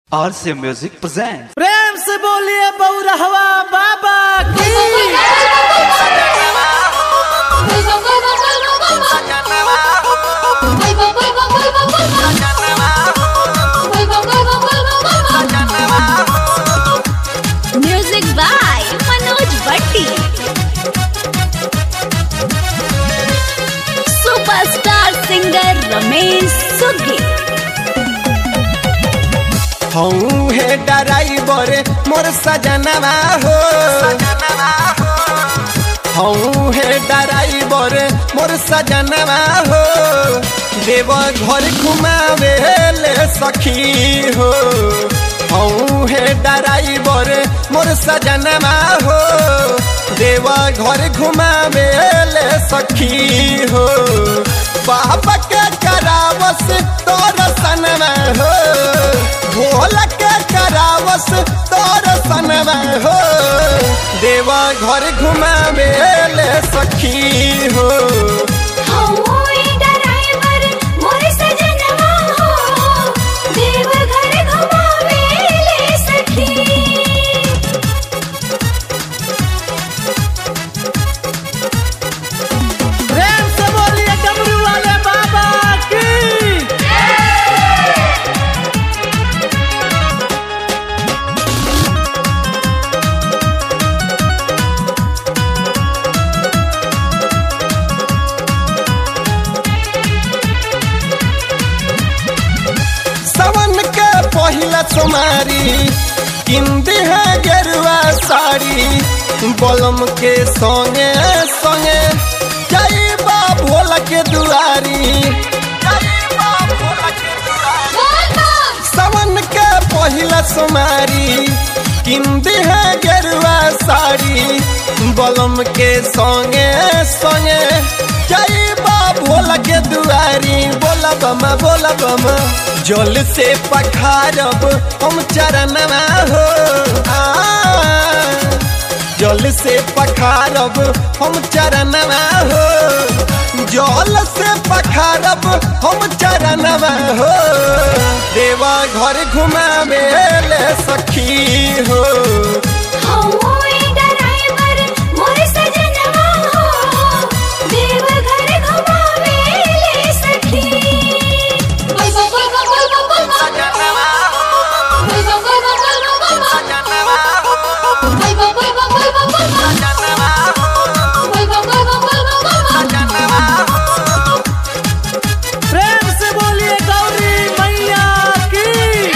आरसे music present प्रेम से बोलिए बउरहवा बाबा की म्यूजिक बाय मनोज भट्टी सुपरस्टार सिंगर रमेश सुगी हूँ हे ड्राइवर मोर सजनवा हो हूँ हे ड्राइवर मोर सजनवा हो देव घर घुमावे ले सखी हो हूँ हे ड्राइवर मोर सजनवा हो देव घर घुमावे ले सखी हो बाबा के करावस तोर सनवा हो भोला के करावस तोर सनवा हो देवा घर घुमावे ले सखी हो प्रेम से बोलिए डमरू वाले बाबा की सवन के पहिला सोमारी किंदी है गेरुआ साड़ी बलम के संगे संगे जाइबा भोला के दुआरी जाइबा भोला के दुआरी सवन के पहिला सोमारी किंदी है गेरुआ साड़ी बलम के संगे संगे जाइबा भोला के दुआरी बोला बमा बोला बमा जल से पखारब हम चरणवा हो आ, जल से पखारब हम चरणवा हो जल से पखारब हम चरणवा हो देवा घर घुमावे ले सखी हो प्रेम से बोलिए गौरी मैया की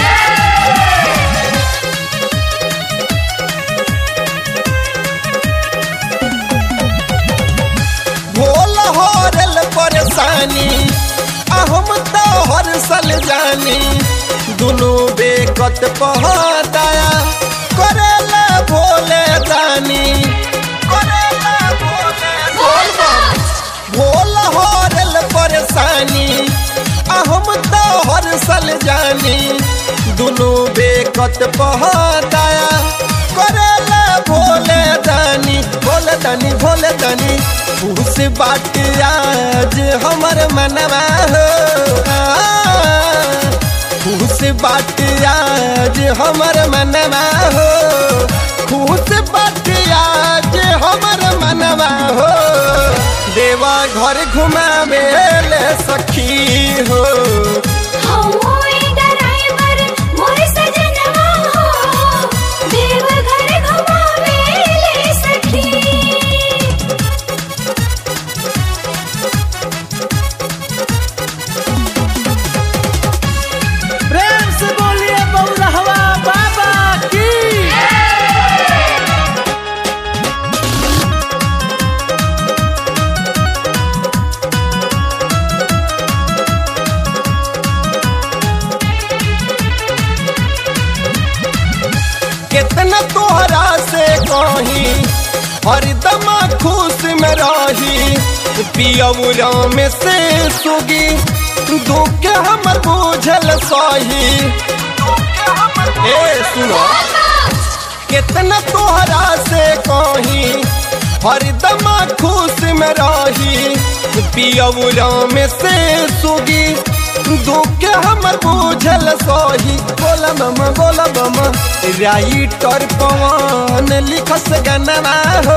भोला हरल परेशानी अहम तो हर सल जानी दुनू बेकत पहदाया करेला भोले दानी करेला भोले दानी भोला हरल परेशानी अहम तो हर सल जानी दुनू बेकत पहदाया करेला भोले दानी भोले दानी भोले दानी उस बात आज हमर मनवा हो खुश बात आज हमर मनवा हो खुश बात आज हमर मनवा हो देवा घर घुमावे ले सखी हो प्रेम से बोलिए बउरहवा बाबा की कितना तोहरा से कही हरदम खुश में रही पियौरा में से सुगी दुख हमर बुझल सही ए सुनो कितना तोहरा से कही हरदम खुश में रही पियौरा में से सुगी दुख हमर बुझल सोही बोला मम बोला बम राइटर पवन लिखस गनवा हो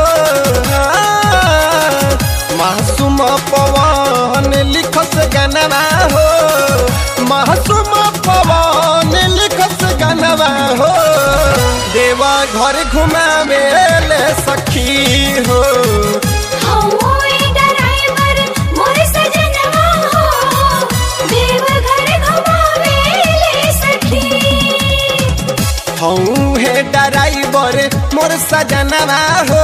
मासूम पवन लिखस गनवा हो मासूम पवन लिखस गनवा हो देवा घर घुमावे ले सखी हो हूँ हे ड्राइवर मोर सजनवा हो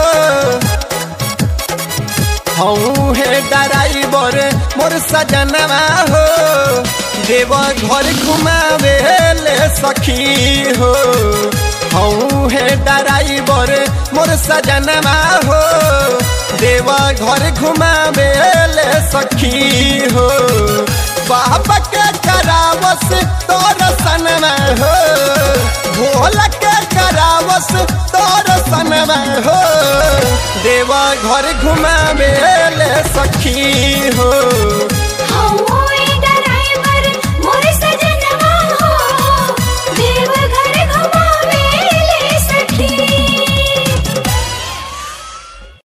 हूँ हे ड्राइवर मोर सजनवा हो देव घर घुमावे ले सखी हो हूँ हे ड्राइवर मोर सजनवा हो देव घर घुमावे ले सखी हो बाबा के करावस तोर सनमा हो भोला के करावस तोर सनमा हो देवा घर घुमावे ले सखी हो